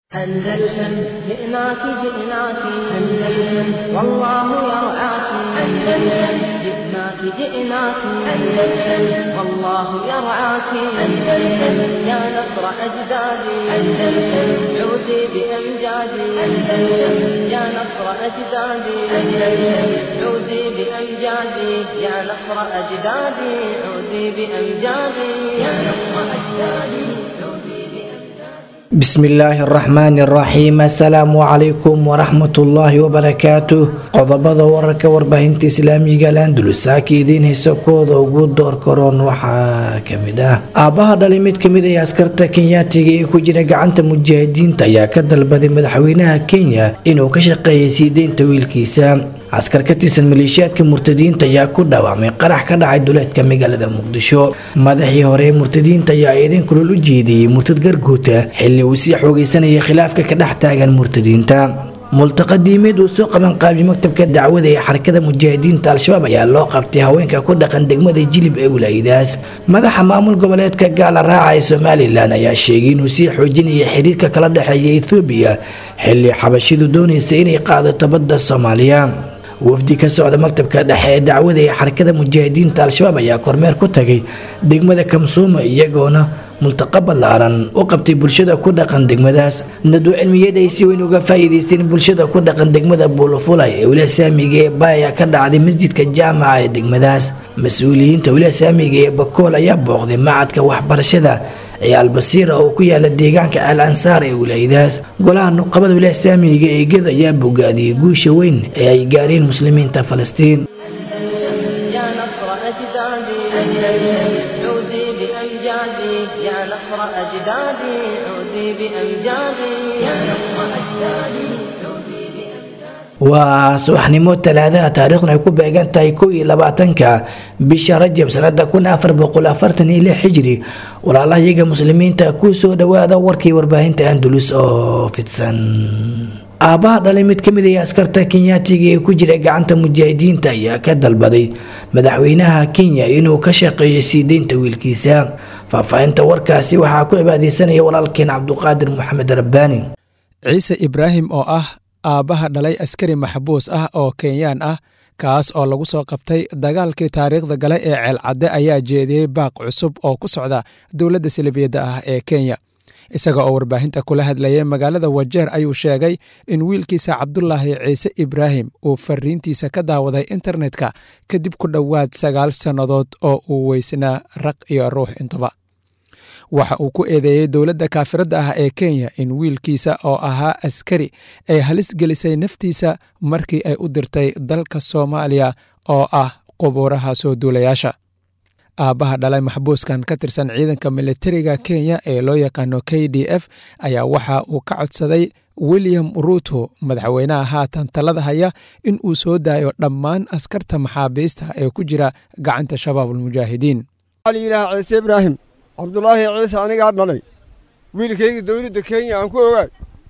أندلسن جئناك جئناك أندلسن والله يرعاك أندلسن جئناك جئناك أندلسن والله يرعاك أندلسن يا نصر أجدادي أندلسن عودي بأمجادي أندلسن يا نصر أجدادي أندلسن عودي بأمجادي يا نصر أجدادي عودي بأمجادي يا نصر أجدادي عودي بأمجادي بسم الله الرحمن الرحيم السلام عليكم ورحمة الله وبركاته qodobada wararka warbaahinta islaamiga landulus saaka idiin haysa kooda ugu door karoon waxaa kamid ah aabbaha dhalay mid kamid ah askarta kenyaatiga ee ku jira gacanta mujaahidiinta ayaa ka dalbaday madaxweynaha kenya inuu ka shaqeeyay sii deynta wiilkiisa askar ka tirsan maleeshiyaadka murtadiinta ayaa ku dhawaamay qarax ka dhacay duleedka magaalada muqdisho madaxii hore ee murtadiinta ayaa eedan kulol u jeediyey murtad garguuta xilli uu sii xoogeysanayay khilaafka ka dhex taagan murtadiinta multaqadiimeed uu soo qaban qaabiyey maktabka dacwada ee xarakada mujaahidiinta al-shabaab ayaa loo qabtay haweenka ku dhaqan degmada jilib ee wilaayadaas madaxa maamul goboleedka gaala raaca ee somalilan ayaa sheegay inuu sii xoojinaya xiriirka kala dhexeeya ethoobiya xilli xabashidu doonaysa inay qaadato badda soomaaliya wafdi ka socda maktabka dhexe ee dacwada ee xarakada mujaahidiinta al-shabaab ayaa kormeer ku tagay degmada kamsuuma iyagoona multaqa ballaaran u qabtay bulshada ku dhaqan degmadaas nadwo cilmiyeed ay si weyn uga faa'iidaysteen bulshada ku dhaqan degmada buulafulay ee wilaaya saamiga ee baaya ka dhacday masjidka jaamaca ee degmadaas mas-uuliyiinta wilaaya saamiga ee bakool ayaa booqday macadka waxbarashada ee albasiira oo ku yaala deegaanka al ansaar ee wilaayadaas golaha nuqabada wilaaya saamiga ee gedo ayaa bogaadiyey guusha weyn ee ay gaareen muslimiinta falastiin يا نصر أجدادي أندلسن عودي بأمجادي يا نصر أجدادي عودي بأمجادي يا نصر أجدادي عودي بأمجادي waa subaxnimo talaadaha taariikhna ay ku beegan tahay kow iyo labaatanka bisha rajab sanada kun afar boqol afartan iyo lix xijri walaalahayaga muslimiinta ku soo dhawaada warkii warbaahinta andulus oo fidsan aabbaha dhalay mid kamid ah askarta kenyaatiga ee ku jira gacanta mujaahidiinta ayaa ka dalbaday madaxweynaha kenya inuu ka shaqeeyo sii deynta wiilkiisa faahfaahinta warkaasi waxaa ku cibaadeysanaya walaalkeen cabduqaadir maxamed rabbaani ciise ibraahim oo ah aabbaha dhalay askari maxbuus ah oo kenyaan ah kaas oo lagu soo qabtay dagaalkii taariikhda gale ee ceelcadde ayaa jeediyey baaq cusub oo ku socda dowladda salibiyadda ah ee kenya isaga oo warbaahinta kula hadlayay magaalada wajeer ayuu sheegay in wiilkiisa cabdulaahi ciise ibraahim uu fariintiisa ka daawaday internetka kadib ku dhowaad sagaal sannadood oo uu weysnaa raq iyo ruux intuba waxa uu ku eedeeyey dowladda kaafiradda ah ee kenya in wiilkiisa oo ahaa askari ay halis gelisay naftiisa markii ay u dirtay dalka soomaaliya oo ah qubuuraha soo duulayaasha aabbaha dhalay maxbuuskan ka tirsan ciidanka militariga kenya ee loo yaqaano k d f ayaa waxa uu ka codsaday william ruuto madaxweynaha haatan talada haya in uu soo daayo dhammaan askarta maxaabiista ee ku jira gacanta shabaabulmujaahidiin waxaa la yidhaha ciise ibraahim cabdulaahi ciise anigaa dhalay wiilkayga dowladda kenya aan ku ogaay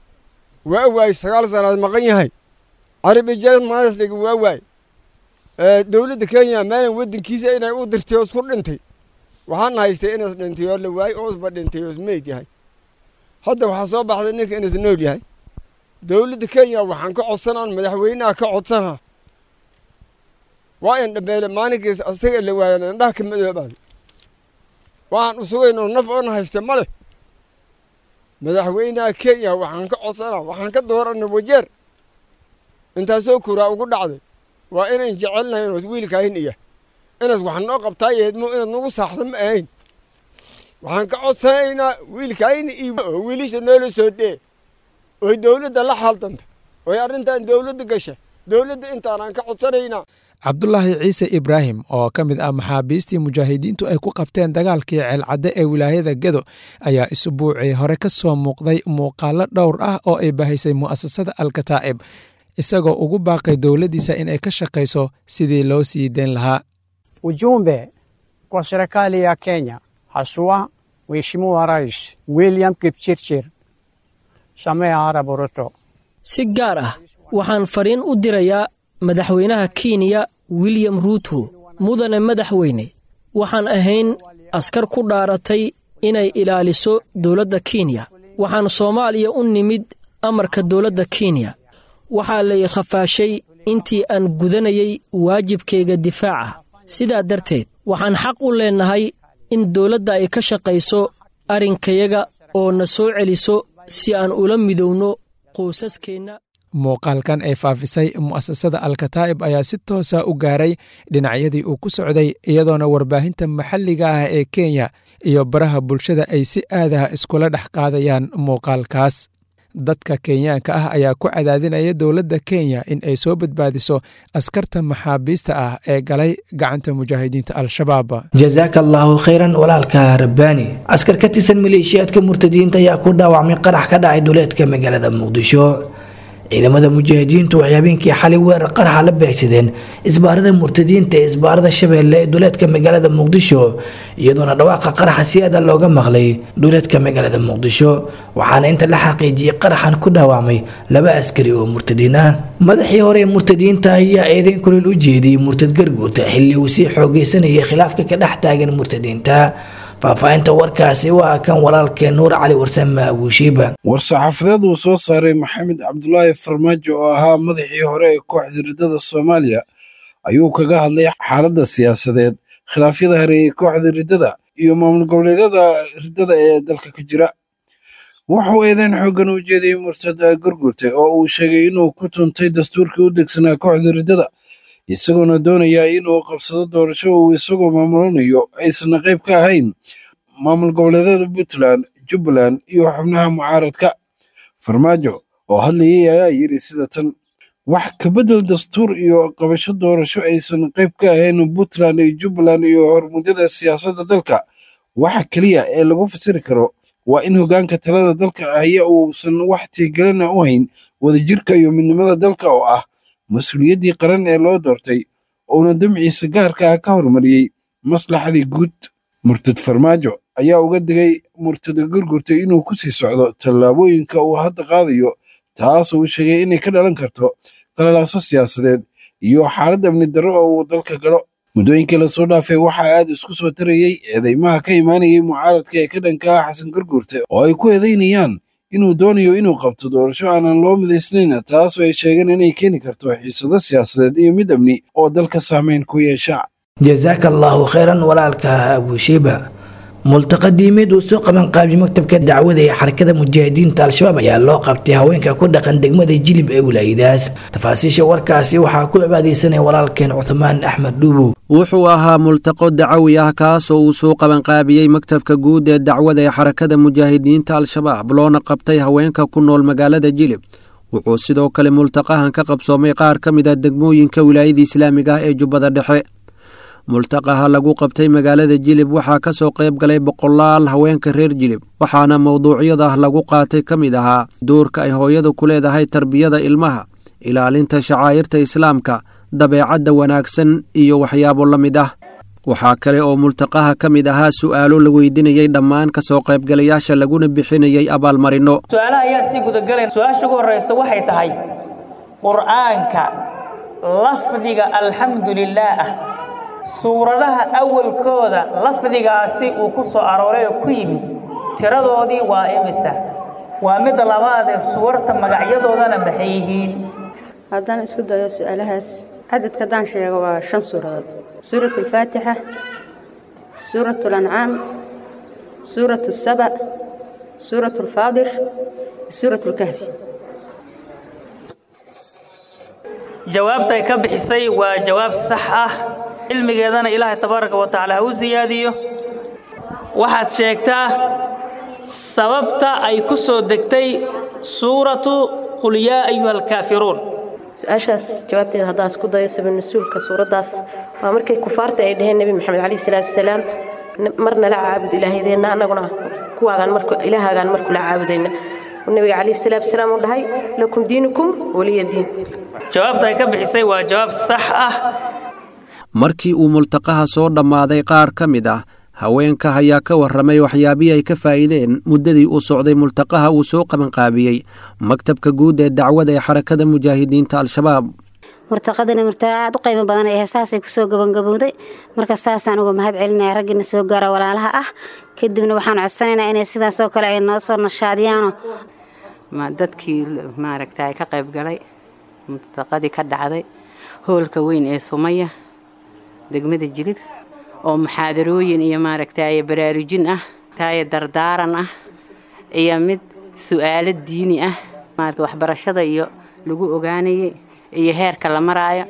waa waay sagaal sannaad maqan yahay carabi jarad maadas dhiga waa waay dowladda kenya maalan waddankiisa inay u dirtay oos ku dhintay waxaan haystay inas dhintay oo la waayey oosba dhintay oos meyd yahay hadda waxaa soo baxday ninka inas nool yahay dowladda kenya waxaan ka codsanaan madaxweynaha ka codsanaa waa in dhabeele maalinkiis asaga la waayan indhaha ka madoobaada waxaan u sugayn oo naf oon haysta ma leh madaxweynaha kenya waxaan ka codsanaa waxaan ka doorana wajeer intaasoo kuraa ugu dhacday waa inayn jecelnahay inood wiilkaahin iya inaad wax noo qabtaa yeedmo inaad nagu saaxdo ma ahayn waxaan ka codsanaynaa wiilkaahina iyo wiilisha noola soo dee oy dowladda la xaaldanta oy arrintan dowladda gasha dowladda intaanaan ka codsanaynaa cabdulaahi ciise ibraahim oo ka mid ah maxaabiistii mujaahidiintu ay ku qabteen dagaalkii ceelcadde ee wilaayada gedo ayaa isbuucii hore ka soo muuqday muuqaalo dhowr ah oo ay bahaysay mu'asasada alkataa'ib isagoo ugu baaqay dowladdiisa inay ka shaqayso sidii loo sii deyn lahaa Ujumbe kwa serikali ya Kenya, haswa Mheshimiwa Rais William Kipchirchir Samia Arap Ruto. si gaar ah waxaan fariin u dirayaa madaxweynaha kenya william ruuto mudane madaxweyne waxaan ahayn askar ku dhaaratay inay ilaaliso dowladda kenya waxaan soomaaliya u nimid amarka dowladda kenya waxaa lay khafaashay intii aan gudanayay waajibkayga difaaca sidaa darteed waxaan xaq u leennahay in dowladda ay ka shaqayso arrinkayaga oo na soo celiso si aan ula midowno qoysaskeenna muuqaalkan ay faafisay mu'asasada alkataa'ib ayaa si toosa u gaaray dhinacyadii uu ku socday iyadoona warbaahinta maxalliga ah ee kenya iyo baraha bulshada ay si aadaha iskula dhex qaadayaan muuqaalkaas dadka kenyaanka ah ayaa ku cadaadinaya dowladda kenya in ay soo badbaadiso askarta maxaabiista ah ee galay gacanta mujaahidiinta al-shabaab jasaaka allaahu khayran walaalka rabbaani askar ka tirsan maleeshiyaadka murtadiinta ayaa ku dhaawacmay qarax ka dhacay duleedka magaalada muqdisho ciidamada mujaahidiintu waxay habeenkii xalay weerar qaraxa la beegsadeen isbaarada murtadiinta ee isbaarada shabeelle ee duleedka magaalada muqdisho iyadoona dhawaaqa qaraxa si aada looga maqlay duleedka magaalada muqdisho waxaana inta la xaqiijiyey qaraxan ku dhaawacmay laba askari oo murtadiin ah madaxii hore ee murtadiinta ayaa eedeyn kulil u jeediyey murtad garguurta xilli uu sii xoogeysanayay khilaafka ka dhex taagan murtadiinta faahfaahinta warkaasi waa kan walaalkee nuur cali warsame abuushiiba war-saxaafadeed uu soo saaray maxamed cabdulaahi farmaajo oo ahaa madaxii hore ee kooxda riddada soomaaliya ayuu kaga hadlay xaaladda siyaasadeed khilaafyada hareeyey kooxda riddada iyo maamul goboleedyada riddada ee dalka ka jira wuxuu eedeyn xooggan u jeediyey murtad gurgurtay oo uu sheegay inuu ku tuntay dastuurkii u degsanaa kooxda riddada isagoona doonaya inuu qabsado doorasho uu isagoo maamulanayo aysan qayb ka ahayn maamul goboleedyada puntland jubbaland iyo xubnaha mucaaradka farmaajo oo hadlayay ayaa yidhi sida tan wax kabedel dastuur iyo qabasho doorasho aysan qayb ka ahayn puntland iyo jubbaland iyo hormudyada siyaasadda dalka waxa keliya ee lagu fasiri karo waa in hoggaanka talada dalka ahya uusan wax tiigelina u hayn wadajirka iyo midnimada dalka oo ah mas-uuliyaddii qaran ee loo doortay uuna damciisa gaarka ah ka hormariyey maslaxadii guud murtad farmaajo ayaa uga digay murtada gurgurtay inuu ku sii socdo tallaabooyinka uu hadda qaadayo taasoo uu sheegay inay ka dhalan karto qalalaaso siyaasadeed iyo xaalad amni darro oo uu dalka galo muddooyinkii lasoo dhaafay waxaa aad isku soo tarayey eedeymaha ka imaanayay mucaaradka ee ka dhanka ah xasan gurgurte oo ay ku eedeynayaan inuu doonayo inuu qabto doorasho aanan loo midaysnayn taasoo ay sheegeen inay keeni karto xiisado siyaasadeed iyo mid amni oo dalka saameyn ku yeesha jasaaka allaahu khayran walaalka abuushiiba multaqa diimeed uu soo qaban qaabiyey maktabka dacwada ee xarakada mujaahidiinta al-shabaab ayaa loo qabtay haweenka ku dhaqan degmada jilib ee wilaayadaas tafaasiisha warkaasi waxaa ku cibaadaysanaya walaalkeen cuthmaan axmed dhuubow wuxuu ahaa multaqo dacawi ah kaasoo uu soo qabanqaabiyey maktabka guud ee dacwada ee xarakada mujaahidiinta al-shabaab loona qabtay haweenka ku nool magaalada jilib wuxuu sidoo kale multaqahan ka qabsoomay qaar ka mid a degmooyinka wilaayada islaamiga ah ee jubbada dhexe multaqaha lagu qabtay magaalada jilib waxaa ka soo qayb galay boqolaal haweenka reer jilib waxaana mowduucyada lagu qaatay ka mid ahaa doorka ay hooyadu ku leedahay tarbiyada ilmaha ilaalinta shacaa'irta islaamka dabeecadda wanaagsan iyo waxyaabo la mid ah waxaa kale oo multaqaha ka mid ahaa su'aalo la weydiinayey dhammaan ka soo qaybgalayaasha laguna bixinayey abaalmarinno su-aalaha ayaan sii gudagalayn su-aasha ugu horreysa waxay tahay qur'aanka lafdiga alxamdu lilaah ah suuradaha awalkooda lafdigaasi uu ku soo arooray oo ku yimid tiradoodii waa imisa waa midda labaad ee suwarta magacyadoodana maxay yihiin haddaan isku dayo su-aalahaas cadadka haddaan sheego waa shan suuradood suurat alfaatixa suurat alancaam suurat asaba suurat alfaadir suurat alkahfi jawaabta ay ka bixisay waa jawaab sax ah cilmigeedana ilaahay tabaaraka wa tacaala ha u siyaadiyo waxaad sheegtaa sababta ay ku soo degtay suuratu qul yaa ayuha alkaafiruun su-aashaas jawaabteeda haddaan isku dayo sabab nasuulka suuraddaas waa markay kufaarta ay dhaheen nebi maxamed calayhi salaatu wasalaam marna la caabud ilaahydeenna annaguna kuwaagaan marku ilaahaagaan marku la caabudayna nabiga calayhi salaatu wasalaam uu dhahay lakum diinukum waliya diin jawaabta ay ka bixisay waa jawaab sax ah markii uu multaqaha soo dhammaaday qaar ka mid ah haweenka ayaa ka warramay waxyaabihii ay ka faa'iideen muddadii uu socday multaqaha uu soo qabanqaabiyey maktabka guud ee dacwada ee xarakada mujaahidiinta al-shabaab murtaqadana murtaa aad u qiimo badan ee heesaasay kusoo gabangabowday marka saasaan uga mahad celinaya raggiina soo gaara walaalaha ah kadibna waxaan codsanaynaa inay sidaasoo kale ay noo soo nashaadiyaano dadkii maaragta ka qayb galay murtaqadii ka dhacday hoolka weyn ee sumaya degmada jilib oo muxaadarooyin iyo maaragtay baraarujin ah tayo dardaaran ah iyo mid su'aalo diini ah maarata waxbarashada iyo lagu ogaanayay iyo heerka la maraayo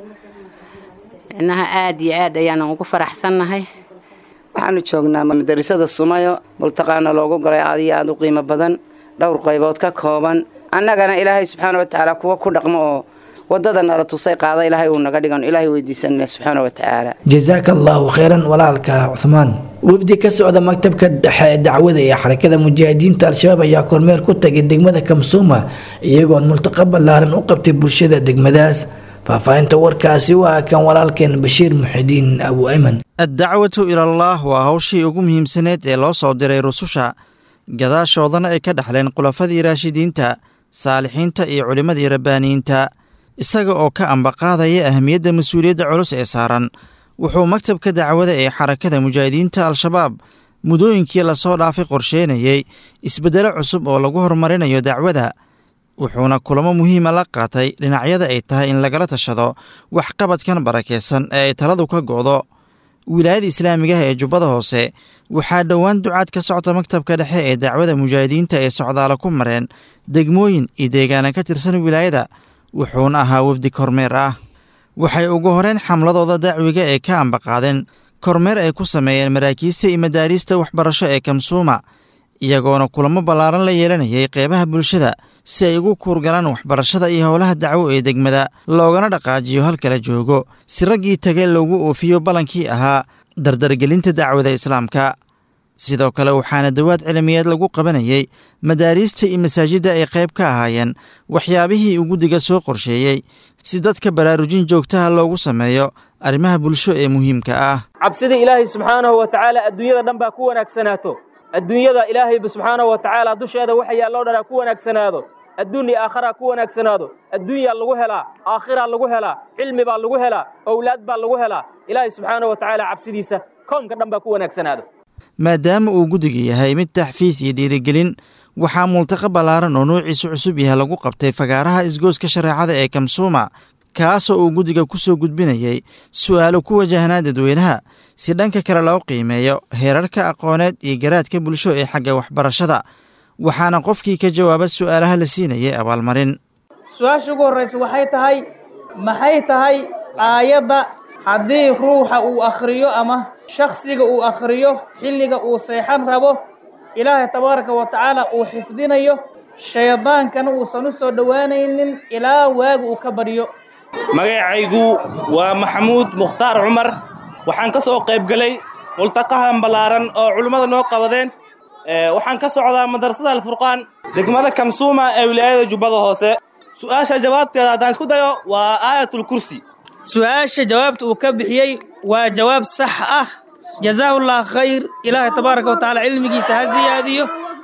innaha aad iyo aad ayaanan ugu faraxsannahay waxaanu joognaa madarasada sumayo multaqaana loogu galay aad iyo aad u qiimo badan dhowr qaybood ka kooban annagana ilaahay subxaana watacaala kuwa ku dhaqmo oo wadada nala tusay qaada ilaahay uu naga dhigan ilaahay weydiisanana subxaana watacaala jasaaka allaahu kheyran walaalka cuhmaan wafdi ka socda maktabka dhexe ee dacwada ee xarakada mujaahidiinta al-shabaab ayaa kormeer ku tagay degmada kamsuuma iyagoon multaqa ballaaran u qabtay bulshada degmadaas faahfaahinta warkaasi waa kan walaalkeen bashiir muxidiin abu ayman addacwatu ilallaah waa hawshii ugu muhiimsaneed ee loo soo diray rususha gadaashoodana ay ka dhexleen khulafadii raashidiinta saalixiinta iyo culimmadii rabbaaniyiinta isaga oo ka ambaqaadaya ahmiyadda mas-uuliyadda culus ee saaran wuxuu maktabka dacwada ee xarakada mujaahidiinta al-shabaab muddooyinkii lasoo dhaafay qorsheynayey isbeddelo cusub oo lagu horumarinayo dacwada wuxuuna kulamo muhiima la qaatay dhinacyada ay tahay in lagala tashado waxqabadkan barakaysan ee ay taladu ka go'do wilaayada islaamigaha ee jubbada hoose waxaa dhowaan ducaad ka socta maktabka dhexe ee dacwada mujaahidiinta ee socdaala ku mareen degmooyin iyo deegaana ka tirsan wilaayada wuxuuna ahaa wafdi kormeer ah waxay ugu horeen xamladooda dacwiga ee ka ambaqaadeen kormeer ay ku sameeyeen maraakiista iyo madaariista waxbarasho ee kamsuuma iyagoona kulamo ballaaran la yeelanayay qeybaha bulshada si ay ugu kuurgalaan waxbarashada iyo howlaha dacwo ee degmada loogana dhaqaajiyo halkala joogo si raggii tage loogu oofiyo ballankii ahaa dardargelinta dacwada islaamka sidoo kale waxaana dawaad cilmiyeed lagu qabanayey madaariista iyo masaajidda ay qayb ka ahaayeen waxyaabihii uu guddiga soo qorsheeyey si dadka baraarujin joogtaha loogu sameeyo arrimaha bulsho ee muhiimka ah cabsida ilaahay subxaanahu wa tacaala adduunyada dhan baa ku wanaagsanaato adduunyada ilaahayba subxaanahu wa tacaala dusheeda waxa yaalloo dhan ha ku wanaagsanaado adduun iyo aakhara ku wanaagsanaado adduunyaa lagu helaa aakhiraa lagu helaa cilmi baa lagu helaa owlaad baa lagu helaa ilaahay subxaanahu wa tacaala cabsidiisa koomka dhan baa ku wanaagsanaado maadaama uu guddiga yahay mid taxfiis iyo dhiirigelin waxaa multaqa ballaaran oo noociisu cusub yahay lagu qabtay fagaaraha isgooska shareecada ee kamsuuma kaasoo uu guddiga ku soo gudbinayey su'aalo ku wajahnaa dadweynaha si dhanka kale loo qiimeeyo heerarka aqooneed iyo garaadka bulsho ee xagga waxbarashada waxaana qofkii ka jawaaba su'aalaha la siinayay abaalmarin su-aasha ugu horraysa waxay tahay maxay tahay aayadda haddii ruuxa uu akhriyo ama shakhsiga uu akhriyo xilliga uu seexan rabo ilaahay tabaaraka wa tacaala uu xifdinayo shaydaankana uusan u soo dhowaanaynin ilaa waaga uu ka baryo magacaygu waa maxamuud mukhtaar cumar waxaan ka soo qayb galay multaqahan ballaaran oo culimmada noo qabadeen waxaan ka socdaa madrasada alfurqaan degmada kamsuuma ee wilaayada jubbada hoose su'aasha jawaabteeda haddaan isku dayo waa aayatulkursi su-aasha jawaabta uu ka bixiyey waa jawaab sax ah jazaahullah khayr ilaahay tabaaraka wa tacaala cilmigiisa ha siyaadiyo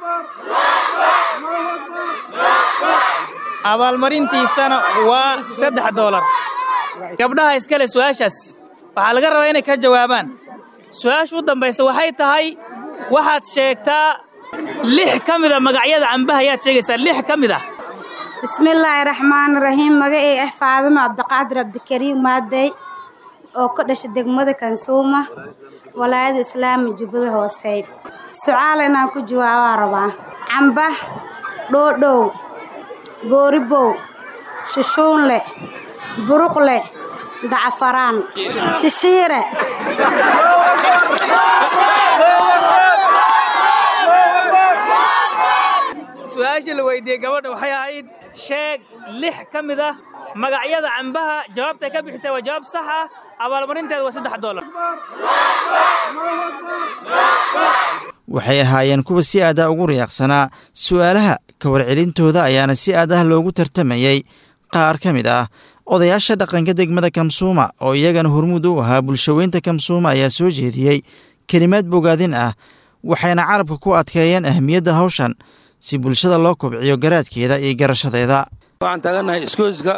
abaalmarintiisana waa saddex doolar gabdhaha iskale su-aashaas waxaa laga rabaa inay ka jawaabaan su-aasha u dambaysa waxay tahay waxaad sheegtaa lix ka mida magacyada cambaha ayaad sheegaysaa lix ka mid ah bismillaahi raxmaani raxiim magacay ah faadimo cabdiqaadir cabdikariim maadey oo ka dhasha degmada kansuuma walaayada islaami jubbada hooseyd sucaal inaan ku jawaabaa rabaa camba dhoodhow booribow shushuunle buruqle dacafaraan shishiire su-aasha la weydiiyey gabadha waxay ahayd sheeg lix ka mid ah magacyada cambaha jawaabtay ka bixisay waa jawaab sax ah abaalmarinteeda waa saddex doolar waxay ahaayeen kuwa si aad ah ugu riyaaqsanaa su'aalaha ka warcelintooda ayaana si aad ah loogu tartamayey qaar ka mid ah odayaasha dhaqanka degmada kamsuuma oo iyagana hormuud u ahaa bulshaweynta kamsuuma ayaa soo jeediyey kelimaad bogaadin ah waxayna carabka ku adkeeyeen ahmiyadda hawshan si bulshada loo kobciyo garaadkeeda iyo garashadeeda waxaan taagannahay iskooyska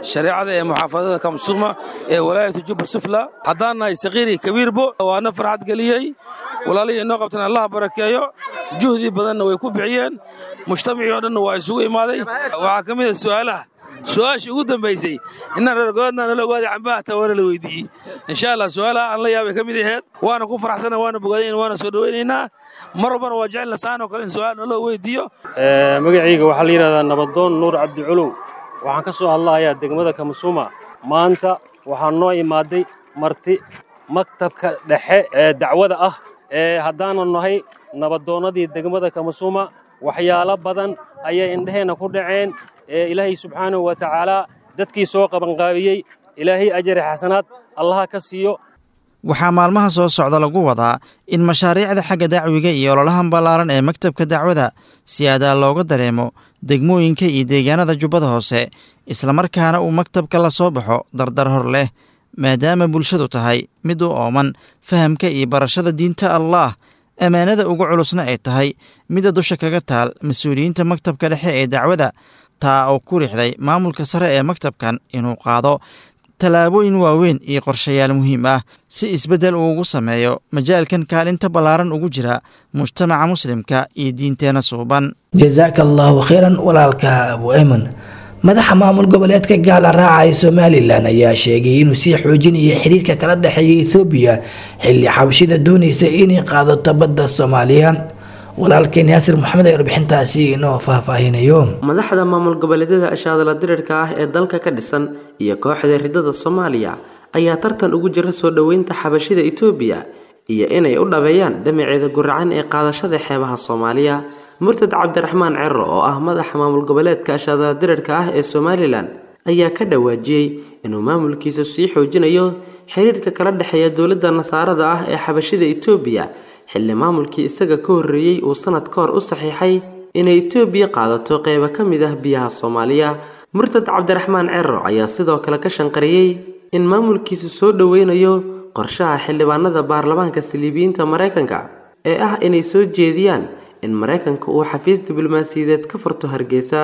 shareecada ee muxaafadada kamsuma ee walaayatu jubba sufla haddaan nahay sakiiri kabiirbo waana farxad geliyey walaalihii inoo qabtan allah barakeeyo juhdii badanna way ku bixiyeen mujtamacii oo dhanna waa isugu imaaday waxaa ka mid a su'aalaha su-aashii ugu dambaysay inaan reergoodna nala ogaaday cambaha taa waana la weydiiyey insha allah su-aalaha aan la yaabay ka mid aheed waana ku faraxsana waana bogaadayn waana soo dhowaynaynaa mar walbana waa jecelna saan oo kale in su-aal naloo weydiiyo magacayga waxaa la yidhahdaa nabadoon nuur cabdiculuw waxaan ka soo hadlahayaa degmada kamasuuma maanta waxaa noo imaaday marti maktabka dhexe ee dacwada ah ee haddaanan nahay nabadoonnadii degmada kamasuuma waxyaalo badan ayay indheheenna ku dhaceen ee ilaahay subxaanahu wa tacaalaa dadkii soo qabanqaabiyey ilaahay ajari xasanaad allaha ka siiyo waxaa maalmaha soo socda lagu wadaa in mashaariicda xagga dacwiga iyo ololahan ballaaran ee maktabka dacwada si adaa looga dareemo degmooyinka iyo deegaanada jubbada hoose islamarkaana uu maktabka la soo baxo dardar hor leh maadaama bulshadu tahay mid u ooman fahamka iyo barashada diinta allaah ammaanada ugu culusna ay tahay midda dusha kaga taal mas-uuliyiinta maktabka dhexe ee dacwada taa oo ku rixday maamulka sare ee maktabkan inuu qaado tallaabooyin waaweyn iyo qorshayaal muhiim ah si isbeddel uu ugu sameeyo majaalkan kaalinta ballaaran ugu jira mujtamaca muslimka iyo diinteenna suuban jasaaka allaahu khayran walaalka abu ayman madaxa maamul goboleedka gaala raaca ee somalilan ayaa sheegay inuu sii xoojinayo xiriirka kala dhexeeya ethoobiya xilli xabashida doonaysa inay qaadato badda soomaaliya walaalkeen yaasir maxamed ee warbixintaasi inoo faahfaahinayo madaxda maamul goboleedyada ashaadala dirirka ah ee dalka ka dhisan iyo kooxda ridada soomaaliya ayaa tartan ugu jira soo dhoweynta xabashida itoobiya iyo inay u dhabeeyaan damaceeda guracan ee qaadashada xeebaha soomaaliya murtad cabdiraxmaan cero oo ah madaxa maamul goboleedka ashaadala dirirka ah ee somalilan ayaa ka dhawaajiyey inuu maamulkiisa sii xoojinayo xiriirka kala dhexeeya dowladda nasaarada ah ee xabashida itoobiya xilli maamulkii isaga ka horreeyey uu sanad ka hor u saxiixay inay itoobiya qaadato qeybo ka mid ah biyaha soomaaliya murtad cabdiraxmaan cero ayaa sidoo kale ka shanqariyey in maamulkiisu soo dhoweynayo qorshaha xildhibaanada baarlamaanka saliibiyiinta maraykanka ee ah inay soo jeediyaan in maraykanka uu xafiis diblomaasiyadeed ka furto hargeysa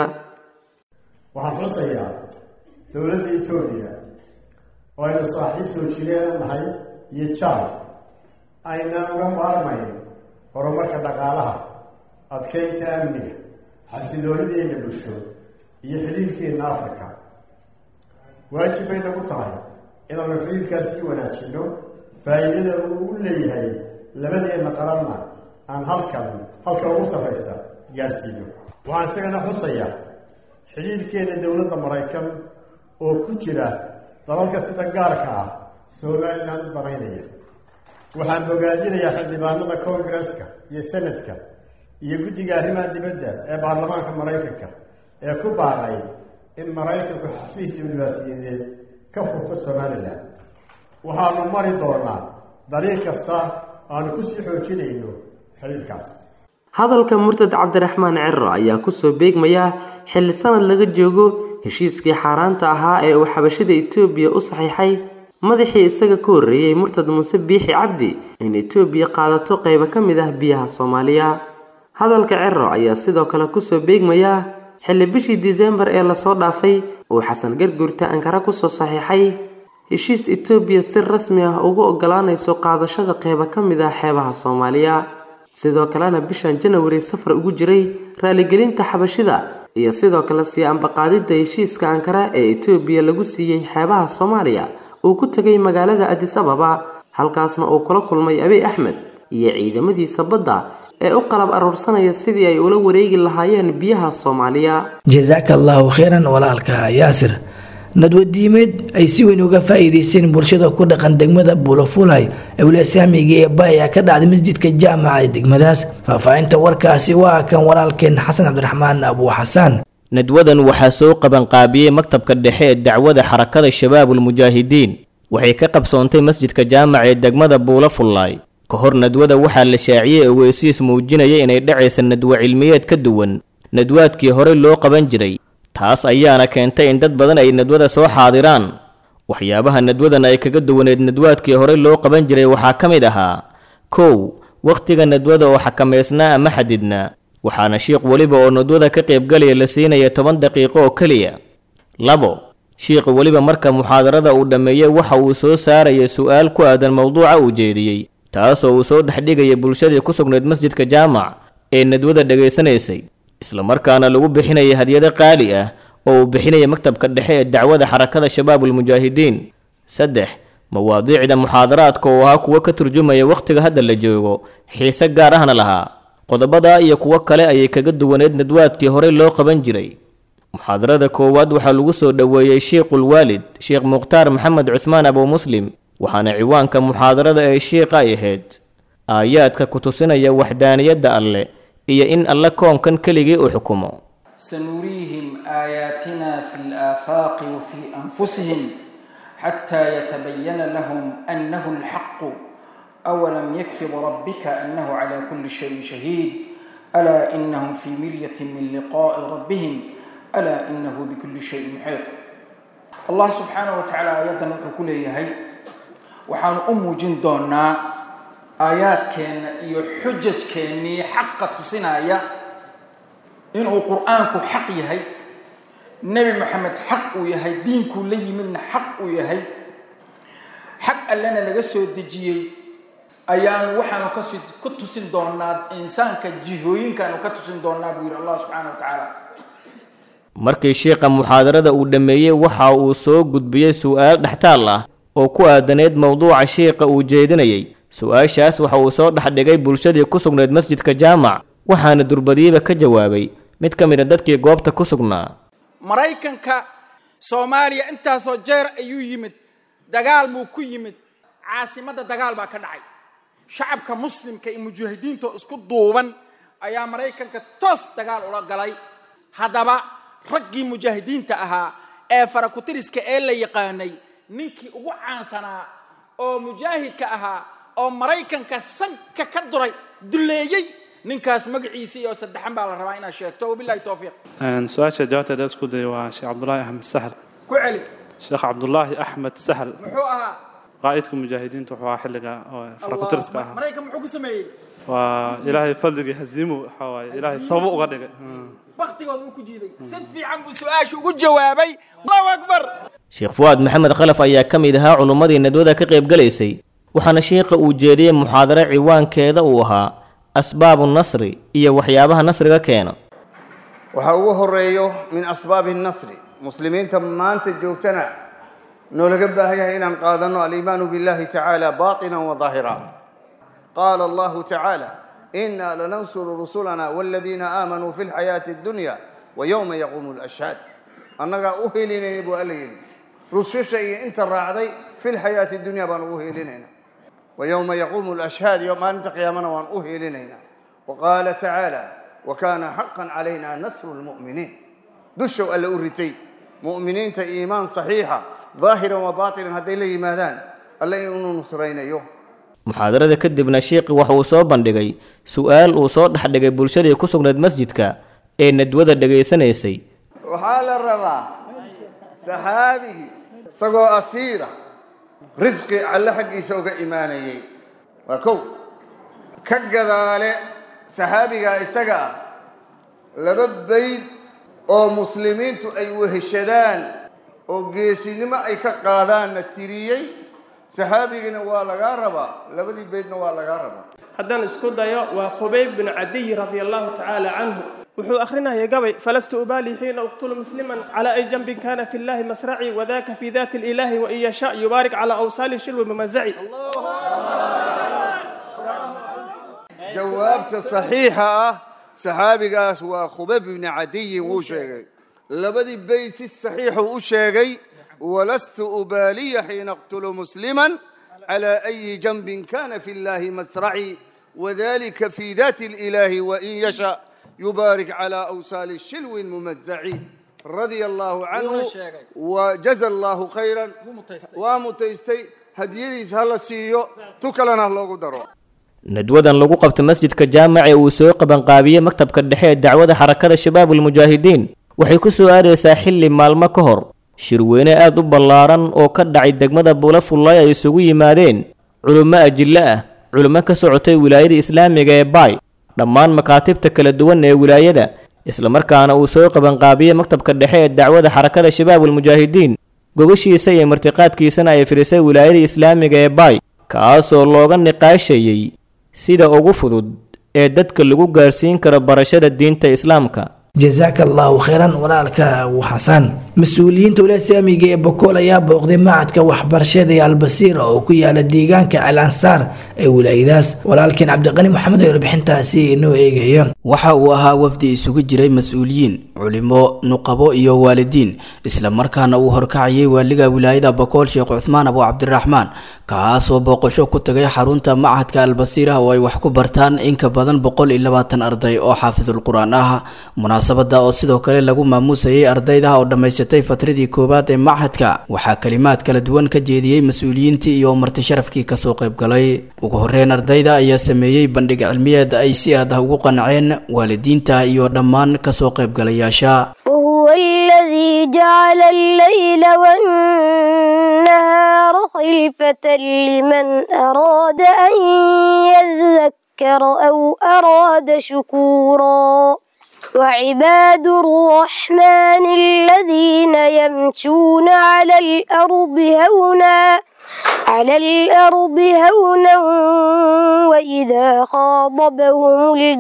waxaan xusayaa dowladda etoobiya oo aynu saaxiib soo jireen nahay iyo jaal aynaan uga maarmayn horumarka dhaqaalaha adkeynta amniga xasiloonideenna bulsho iyo xidhiirkeenna afrika waajib bay nagu tahay inaanu xidhiirkaas sii wanaajinno faa'iidada uu u leeyahay labadeenna qaranna aan halkan halka ugu sarraysa gaadhsiino waxaan isagana xusayaa xidhiirkeenna dowladda maraykan oo ku jira dalalka sida gaarka ah somalilan u danaynaya waxaan bogaadinayaa xildhibaanada koongareska iyo senadka iyo guddiga arrimaha dibadda ee baarlamaanka maraykanka ee ku baaqay in maraykanku xafiis diblomaasiyadeed ka furto somalilan waxaanu mari doonaa dariiq kasta aanu ku sii xoojinayno xiriirkaas hadalka murtad cabdiraxmaan cero ayaa kusoo beegmaya xilli sanad laga joogo heshiiskii xaaraanta ahaa ee uu xabashida itoobiya u saxiixay madaxii isaga ka horreeyey murtad muuse biixi cabdi in itoobiya qaadato qaybo ka mid ah biyaha soomaaliya hadalka cero ayaa sidoo kale kusoo beegmaya xilli bishii disembar ee lasoo dhaafay uu xasan garguurta ankara kusoo saxiixay heshiis itoobiya si rasmi ah ugu ogolaanayso qaadashada qaybo ka mid ah xeebaha soomaaliya sidoo kalena bishan janawari safar ugu jiray raaligelinta xabashida iyo sidoo kale sii ambaqaadidda heshiiska ankara ee itoobiya lagu siiyey xeebaha soomaaliya uu ku tegay magaalada adis ababa halkaasna uu kula kulmay abiy axmed iyo ciidamadiisa badda ee u qalab aruursanaya sidii ay ula wareegi lahaayeen biyaha soomaaliya jasaaka allaahu khayran walaalka yaasir nadwadiimeed ay si weyn uga faa'iideysteen bulshada ku dhaqan degmada buulafulay ewlasaamiga ee ba ayaa ka dhacday masjidka jaamaca ee degmadaas faahfaahinta warkaasi waa kan walaalkeen xasan cabdiraxmaan abu xasaan nadwadan waxaa soo qabanqaabiyey maktabka dhexe ee dacwada xarakada shabaabulmujaahidiin waxay ka qabsoontay masjidka jaamaca ee degmada buulafullaay ka hor nadwada waxaa la shaaciyey oweysiis muujinaya inay dhacaysa nadwo cilmiyeed ka duwan nadwaadkii horey loo qaban jiray taas ayaana keentay in dad badan ay nadwada soo xaadiraan waxyaabaha nadwadan ay kaga duwaneed nadwaadkii horey loo qaban jiray waxaa ka mid ahaa kow wakhtiga nadwada oo xakamaysnaa ama xadidnaa waxaana shiikh weliba oo nadwada ka qaybgalaya la siinaya toban daqiiqo oo keliya labo shiikhu weliba marka muxaadarada uu dhammeeyey waxa uu soo saaraya su'aal ku aadan mowduuca uu jeediyey taasoo uu soo dhexdhigaya bulshadii ku sugnayd masjidka jaamac ee nadwada dhegaysanaysay islamarkaana lagu bixinaya hadyado qaali ah oo uu bixinaya maktabka dhexe ee dacwada xarakada shabaabulmujaahidiin saddex mawaadiicda muxaadaraadka oo ahaa kuwo ka turjumaya wakhtiga hadda la joogo xiise gaar ahna lahaa qodobada iyo kuwo kale ayay kaga duwaneyd nadwaadkii horey loo qaban jiray muxaadarada koowaad waxaa lagu soo dhoweeyey shiikhul waalid sheekh mukhtaar maxamed cuhmaan abu muslim waxaana ciwaanka muxaadarada ee shiikha ay ahayd aayaadka ku tusinaya waxdaaniyadda alle iyo in alle koonkan keligii uu xukumo سنريهم آياتنا في الآفاق وفي أنفسهم حتى يتبين لهم أنه الحق أولم يكف بربك أنه على كل شيء شهيد ألا إنهم في مرية من لقاء ربهم ألا إنه بكل شيء محيط الله سبحانه وتعالى يدنا كل هي وحان أم جندونا آيات كان يحجج كاني حق تسنايا إنه قرآنك حق يهي نبي محمد حق يهي دينك لي من حق يهي حق لنا لغسو دجيي أيان وحانو كتسن دوناد إنسان كجيهوين كانوا كتسن دوناد وير الله سبحانه وتعالى markii shiikha muxaadarada uu dhammeeyey waxa uu soo gudbiyey su'aal dhextaal ah oo ku aadaneyd mowduuca shiikha uu jeedinayay su-aashaas waxa uu soo dhexdhigay bulshadii ku sugnayd masjidka jaamac waxaana durbadiiba ka jawaabay mid ka mid a dadkii goobta ku sugnaa maraykanka soomaaliya intaasoo jeer ayuu yimid dagaal buu ku yimid caasimadda dagaal baa ka dhacay shacabka muslimka iyo mujaahidiinta isku duuban ayaa maraykanka toos dagaal ula galay haddaba raggii mujaahidiinta ahaa ee farakutiriska ee la yaqaanay ninkii ugu caansanaa oo mujaahidka ahaa oo maraykanka sanka ka duray duleeyey ninkaas magaciisa iyo saddexan baa la rabaa inaad sheegto wabilahi towfiiq su-aasha jawaabteeda isku day waa sheekh cabdulaahi axmed sahl ku celi sheekh cabdulaahi axmed sahl muxuu ahaa qaa'idka mujaahidiinta wuxuu ahaa xilliga oo farakutiriska ahaa maraykan muxuu ku sameeyey waa ilaahay fadligii haziimu waxa waaye ilaahay sabab uga dhigay baktigood buu ku jiiday si fiican buu su-aasha ugu jawaabay allahu akbar sheekh fuwaad maxamed khalaf ayaa ka mid ahaa culummadii nadwada ka qaybgalaysay waxaana shiikha uu jeediyey muxaadaro ciwaankeeda uu ahaa asbaabu nasri iyo waxyaabaha nasriga keena waxaa ugu horeeyo min asbaabi nasri muslimiinta maanta joogtana noolaga baahan yahay inaan qaadanno aliimaanu billahi tacaala baatinan wa daahira qaala allahu tacaala إنا لننصر رسلنا والذين آمنوا في الحياة الدنيا ويوم يقوم الأشهاد أنك أهلين أبو أليل رسوش أنت الراعدي في الحياة الدنيا بان أهلين ويوم يقوم الأشهاد يوم أنت قيامنا وان أهلين وقال تعالى وكان حقا علينا نصر المؤمنين دشوا ألا أرتي مؤمنين إيمان صحيحة ظاهرا وباطنا هذي لي ماذان ألا يؤمنوا نصرين يوم muxaadarada kadibna shiikhi waxa uu soo bandhigay su'aal uu soo dhexdhigay bulshadii ku sugnayd masjidka ee nadwada dhegaysanaysay waxaa la rabaa saxaabigii isagoo asiira risqi alle xaggiisa uga imaanayey waa kow ka gadaale saxaabigaa isaga ah laba bayd oo muslimiintu ay weheshadaan oo geesinimo ay ka qaadaanna tiriyey saxaabigina waa lagaa rabaa labadii beydna waa lagaa rabaa haddaan isku dayo waa khubayb bin cadiy radia allahu tacaala canhu wuxuu akhrinayay gabay falastu ubaali xiina uqtulu musliman calaa ay janbin kana fi llahi masraci wadaka fi dati lilahi wain yasha yubaarik calaa awsaali shilwi mamazaci jawaabta saxiixa ah saxaabigaas waa khubayb bni cadiyin wuu sheegay labadii beyd si saxiixuu u sheegay ولست أبالي حين أقتل مسلما على أي جنب كان في الله مسرعي وذلك في ذات الإله وإن يشاء يبارك على أوصال الشلو الممزع رضي الله عنه وجزى الله خيرا ومتيستي هديديس هلا سيو تكلنا الله قدره nadwadan lagu qabta masjidka jaamac ee uu soo qabanqaabiyey maktabka dhexe ee dacwada xarakada shabaabulmujaahidiin waxay ku soo aadaysaa xilli maalmo ka hor shirweyne aad u ballaaran oo ka dhacay degmada buulafullay ay isugu yimaadeen culummo ajillo ah culummo ka socotay wilaayada islaamiga ee baay dhammaan makaatibta kala duwan ee wilaayada islamarkaana uu soo qabanqaabiyey maktabka dhexe ee dacwada xarakada shabaabulmujaahidiin gogashiisa iyo martiqaadkiisana ay firisay wilaayada islaamiga ee baay kaasoo looga niqaashayey sida ugu fudud ee dadka lagu gaarsiin karo barashada diinta islaamka jasaaka allahu khayran walaalka abu xasan mas-uuliyiinta wilaaya islaamiga ee bokool ayaa booqday macadka waxbarashada ee albasiira oo ku yaala deegaanka al ansaar ee wilaayadaas walaalkiin cabdiqani maxamed oo warbixintaasi inoo eegaya waxa uu ahaa wafdi isugu jiray mas-uuliyiin culimo nuqabo iyo waalidiin islamarkaana uu horkacayay waaliga wilaayada bokool sheekh cuthmaan abu cabdiraxmaan kaasoo booqasho ku tagay xarunta macadka albasiira oo ay wax ku bartaan in ka badan boqol iyo labaatan arday oo xaafidul qur-aan ah munaasabada oo sidoo kale lagu maamuusayay ardayda oo dhammaysatay fatradii koowaad ee machadka waxaa kalimaad kala duwan ka jeediyey mas-uuliyiintii iyo marti sharafkii kasoo qaybgalay ugu horeyn ardayda ayaa sameeyey bandhig cilmiyeed ay si aad ah ugu qanceen waalidiinta iyo dhammaan kasoo qaybgalayaasha وهو الذي جعل الليل والنهار خلفة لمن أراد أن يذكر أو أراد شكورا وعباد الرحمن الذين يمشون على الأرض هونا على الأرض هونا وإذا خاطبهم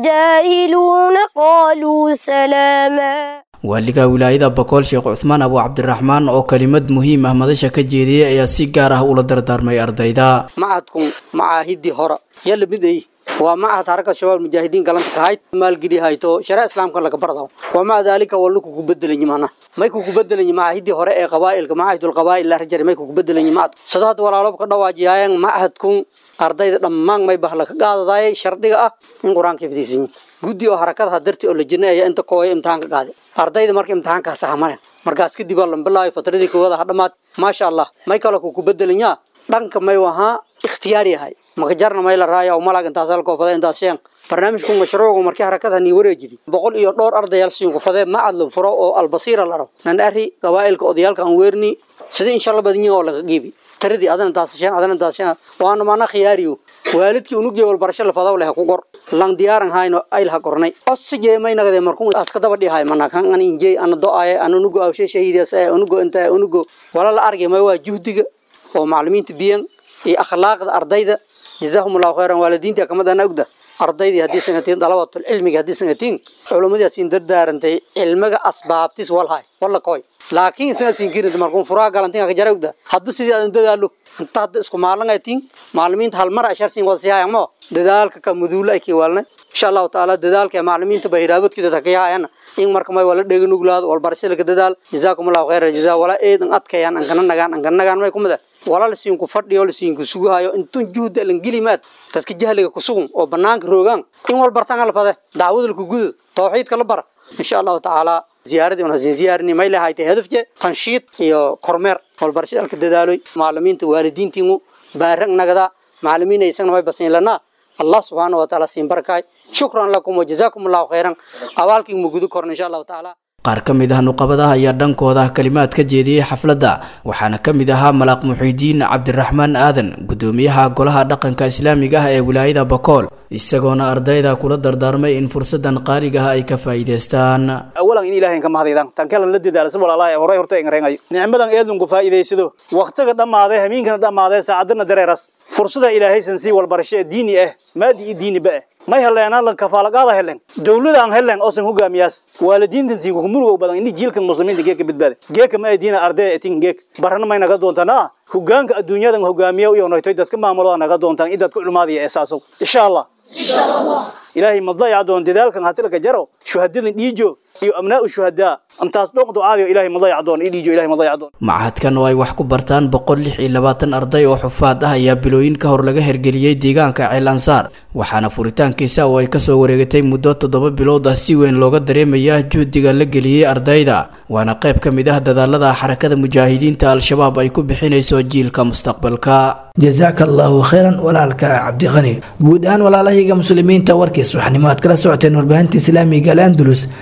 الجاهلون قالوا سلاما waaliga wilaayada bokool sheekh cuthmaan abu cabdiraxmaan oo kelimad muhiim ah madasha ka jeediyey ayaa si gaar ah ula dardaarmay ardayda macadkun macaahidii hore yalla miday waa macahad haraka shabaab mujaahidiin galanta kahayd maalgeli hayto sharaa islaamka laga barda waa maca daalika waa luku ku bedelanyi mana may ku ku bedelanyi macaahidii hore ee qabaa'ilka macaahidul qabaa'il la rajari may ku ku bedelanyi macad sadaad walaalob ka dhawaajiyaayan macahadkun ardayda dhammaan may bahla ka qaadadaayay shardiga ah in qur-aanka ifdiisanyi guddi oo harakadaha darti oo la jirnay ayaa inta kooya imtixaanka qaaday ardayda marka imtixaankaa saxamane markaas kadib waa lambilaayo fatradii koowaad ha dhammaad maasha allah may kale ku ku bedelanyaa dhanka may wahaa ikhtiyaari yahay makajarna may la raaya oo malag intaas halkoofada intaas sheen barnaamijku mashruucu markii harakada nii wareejidi boqol iyo dhowr ardayaal siinku fadee macad la furo oo albasiira la rabo nan ari qabaa'ilka odayaalka aan weerni sida insha allah badinyo oo laga qiibi taradii adana intaas sheen adana intaas sheen waana maana khiyaariyo waalidkii unugje walbarasho la fadaw leh ku qor lang diyaaran hayno ayl ha qornay osije may nagade markuu aska daba dhihay mana kan an injey ana do-aaye ana unugo awshe shahiidas ee unugo inta unugo wala la argay may waa juhdiga oo macallimiinta biyan iyo akhlaaqda ardayda jazaahum allahu khayran waalidiinta kamadana ogda ardaydii haddii sangatiin dalabatul cilmiga haddii sangatiin culummadaasiin dardaarantay cilmiga asbaabtis walhay walla koy laakiin sangaasiin kirinta markuun furaa galantin ka jara ogda hadba sidii aadan dadaalo inta hadda isku maalangatiin macallimiinta hal mar ashar siin wada siyaayamo dadaalka ka muduula ay kiwaalna insha allahu tacaala dadaalka ee macallimiinta bahiraabadkida takayahayana in marka may wala dhega nuglaado walbarashada ka dadaal jazaakum allahu khayra jazaa walaa eedan adkayaan ankana nagaan ankana nagaan may kumida wala lasiinku fadhiyo lasiinku sugahayo intun juhda lan gelimaad dadka jahliga ku sugun oo banaanka roogaan in wal bartaan la fade dacwada laku gudo tawxiidka la bara insha allahu tacaala ziyaaradii una siin ziyaarini may lahaytay hadafje tanshiid iyo kormeer walbarashadalka dadaaloy macallimiinta waalidiintiinu baarag nagada macallimiina isagana may basin lanaa allah subxaana wa tacaala siin barakaay shukran lakum wajazaakum allahu khayran abaalkii mugudo korna insha allahu tacaala qaar ka mid ah nuqabadaha ayaa dhankooda kalimaad ka jeediyey xafladda waxaana ka mid ahaa malaaq muxiidiin cabdiraxmaan aadan gudoomiyaha golaha dhaqanka islaamiga ah ee wilaayada bakool isagoona ardayda kula dardaarmay in fursadan qaaliga ah ay ka faa'iidaystaan awalan in ilaahay ka mahadaydan tan kale la dadaalo sabal allah horay horta ingreenayo nicmadan eedun ku faa'iidaysado waqtiga dhamaaday habeenkana dhamaaday saacadana dareeras fursada ilaahay san si walbarasho diini ah maadi diini ba may heleen lan kafaalagaada heleen dawlada aan heleen oo san hogaamiyaas waalidiinta siin ku murugo badan in jiilka muslimiinta geeka badbaada geeka ma diina arday etin geek barana may naga doontana hogaanka adduunyadan hogaamiya iyo noytay dadka maamulo naga doontaan idad ku culmaadiya asaaso insha allah insha allah ilaahay madaya doon dadaalkan hatilka jaro shuhadadan dhiijo iyo abnaa shuhadaa intaas dhoq ducaadiyo ilaahay madaya doon dhiijo ilaahay madaya doon macahadkan oo ay wax ku bartaan boqol lix iyo labaatan arday oo xufaad ah ayaa bilooyin ka hor laga hergeliyey deegaanka ceel ansaar waxaana furitaankiisa oo ay kasoo wareegatay muddo toddoba bilood ah si weyn looga dareemaya juhdiga la geliyey ardayda waana qayb ka mid ah dadaalada xarakada mujaahidiinta al-shabaab ay ku bixinayso jiilka mustaqbalka jazaaka allahu khayran walaalka cabdiqani guud ahaan walaalahayga muslimiinta warkiis waxnimo aad kala socoteen warbaahinta islaamiga al andalus saaka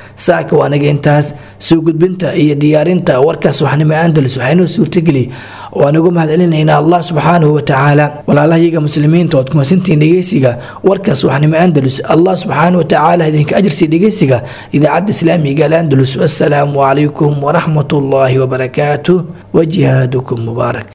saaka waa anaga intaas soo gudbinta iyo diyaarinta warkaas waxnimo andalus waxaynoo suurtageli oo anigu mahadcelinaynaa allah subxaanahu watacaala walaalahayaga muslimiinta ood kumasantihiin dhegeysiga warkaas waxnimo andalus allah subxaanahu watacaala idinka ajirsiiya dhegeysiga idaacadda islaamiga al andalus wassalaamu calaykum waraxmat ullaahi wabarakaatuh wajihaadukum mubaarak